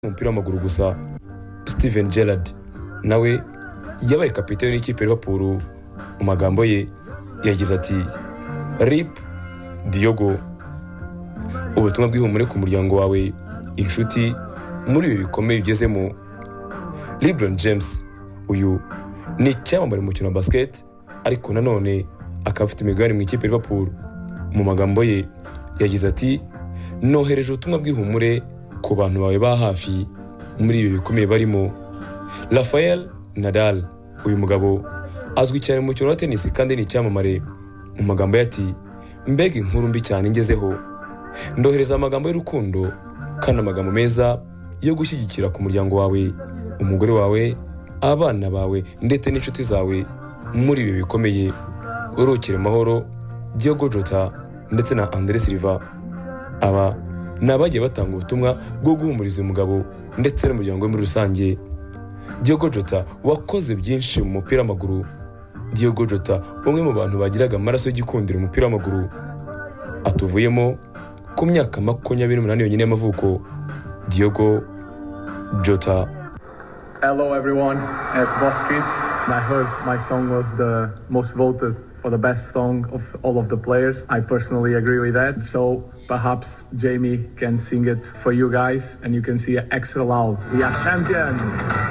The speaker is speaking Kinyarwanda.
w'umupira w'amaguru gusa steven gerrard nawe yabaye kapiteni y'ikipe ya liverpool mu magambo ye yagize ati rip diyogo ubutumwa bw'ihumure ku muryango wawe inshuti muri ibi bikomeye ugezemo lebron james uyu ni icyamamare mu mukino wa basiketi ariko nanone akaba afite imigabane mu ikipe ya liverpool mu magambo ye yagize ati nohereje ubutumwa bw'ihumure ku bantu bawe ba hafi muri ibi bikomeye barimo rafael nadal uyu mugabo azwi cyane mu mukino wa tenisi kandi ni icyamamare mu magambo ye ati mbega inkuru mbi cyane ngezeho ndohereza amagambo y'urukundo kandi amagambo meza yo gushyigikira ku muryango wawe umugore wawe abana bawe ndetse n'inshuti zawe muri ibi bikomeye urukire mahoro Diogo Jota ndetse na Andre Silva aba ni abagiye batanga ubutumwa bwo guhumuriza uyu mugabo ndetse n'umuryango we muri rusange Diogo Jota wakoze byinshi mu mupira w'amaguru Diogo Jota umwe mu bantu bagiraga amaraso y'igikundiro umupira w'amaguru atuvuyemo ku myaka makumyabiri n'umunani yonyine y'amavuko Diogo Jota Hello everyone at Boss Kids. I heard my song was the most voted for the best song of all of the players. I personally agree with that. So perhaps Jamie can sing it for you guys and you can see it extra loud. We are champions!